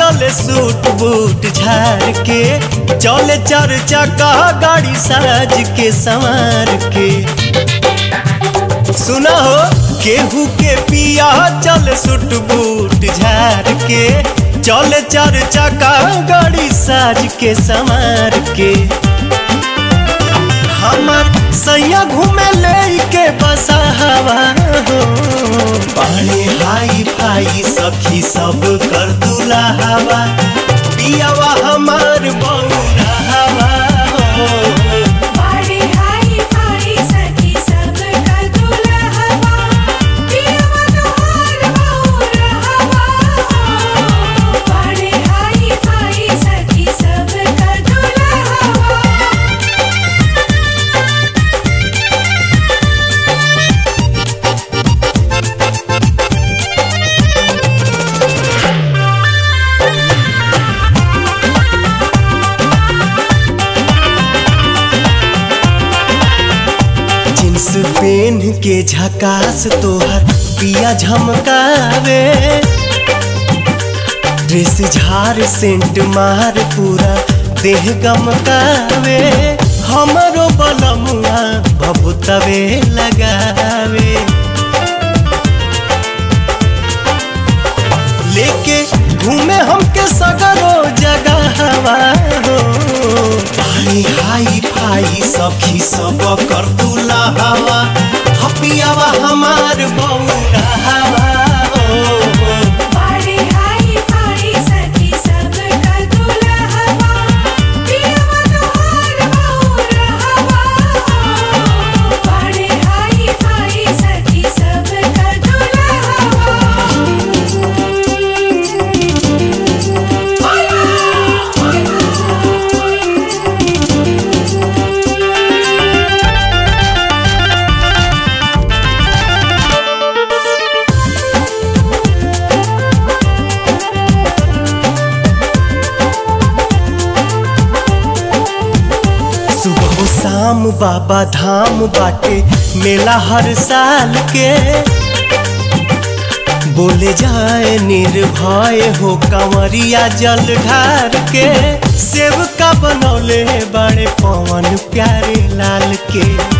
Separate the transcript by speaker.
Speaker 1: चले suit boot झाड़ के चले चार चक्का गाड़ी साज के संवार के सुना हो केहू के पिया चले सूट बूट झाड़ के चले चार चक्का गाड़ी साज के संवार के हमर सैया घूमे ले के बसा हवा हो पानी हाई फाई सखी सब कर दूला हवा पियावा हमार बौरा हवा हो
Speaker 2: बाड़े हाई फाई सखी सब का दुल्हवा पियवा तोहार बौरा हवा बाड़े हाई फाई सखी सब का दुल्हवा
Speaker 1: जींस पेन के झकास तोहर पिया झमकावे ड्रेस झार सेंट मार पूरा देह गमकावे हमरो बलमुआ भभुतवे लगावे लेके घूमे हमके सगरो जगह हवा हो पानी हाई फाई सखी सब कर दूला हवा हपियावा हमार बौरा हवा हो
Speaker 2: बाड़े हाई फाई सखी सब का दुल्हवा पियवा तोहार बौरा हवा बाड़े हाई फाई सखी सब का दुल्हवा
Speaker 1: सुबह शाम बाबा धाम बाटे मेला हर साल के बोले जाए निर्भय हो कंवरिया जल ढार के सेवका बनौले बड़े पवन प्यारे लाल के